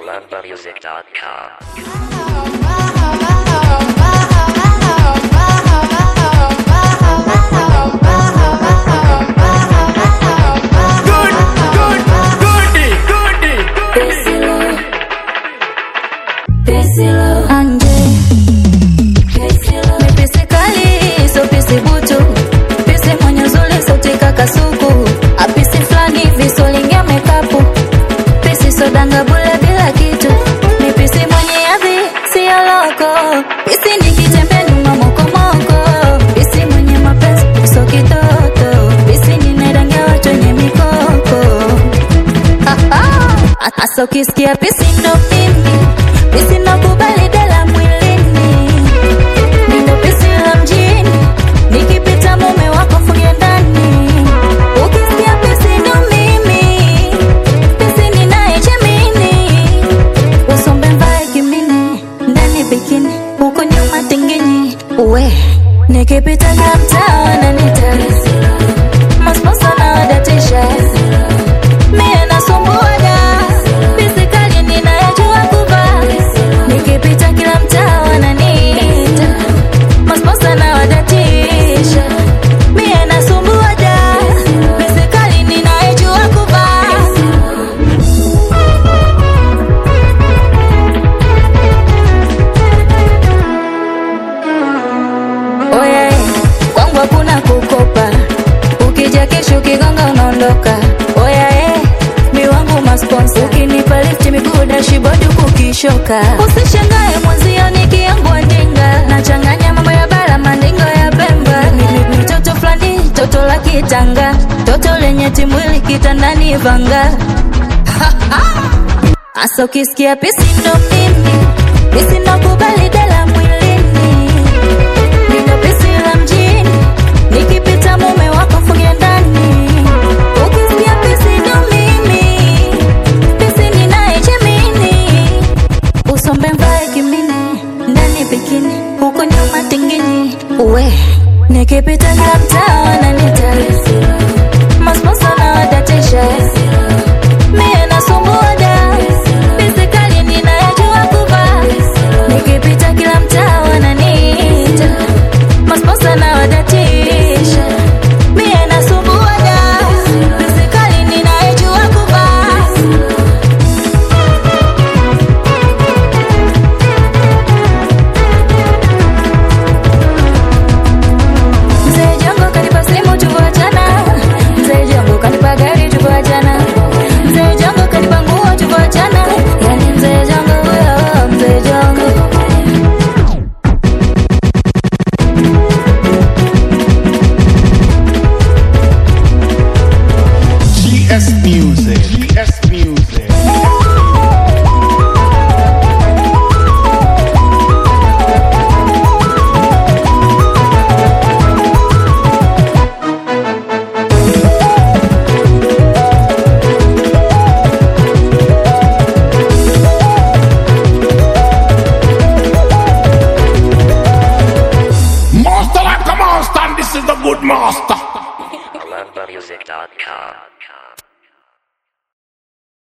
malambamusic.com. Good, good, goody, goody. Anje mipisi kali so pisi butu pisi mwenye uzuri sauti kakasuku apisi fulani visolingia mekapu pisi sodanga bule bila kitu mipisi mwenye adhi siyo loko pisi nikitembe nyuma mokomoko pisi mwenye mapenzi so kitoto pisi ninairangia watu wenye mikoko Asa ukisikia pisi ndo mimi pisi nakubali dela mwilini Nindo pisi la mjini nikipita mume wako funge ndani ukisikia pisi ndo mimi pisi ninayejamini usombe mbaye kimini ndani bikini huko nyuma tinginyi uwe nikipita na mtaa wananita masposa na wadatisha mie nasumbuaga pisikali ninayajua kuvaa nikipita kila mtaa wananiita masposa na wadatisha mie nasumbuaga pisikali ninayajua kuvaa Oya, eh, kwangu hakuna kukopa, ukija kesho ukigonga unaondoka. Oya eh, mi wangu masponsa, ukinipa lift miguu dashibodi huku ukishoka. Usishangae mwenzio nikiangua ndinga, nachanganya mambo ya bara mandingo ya Pemba. Ni- ni- ni toto fulani, toto la kitanga, toto lenye timwili kitandani vanga. Asa ukisikia pisi ndo mimi, pisi ndo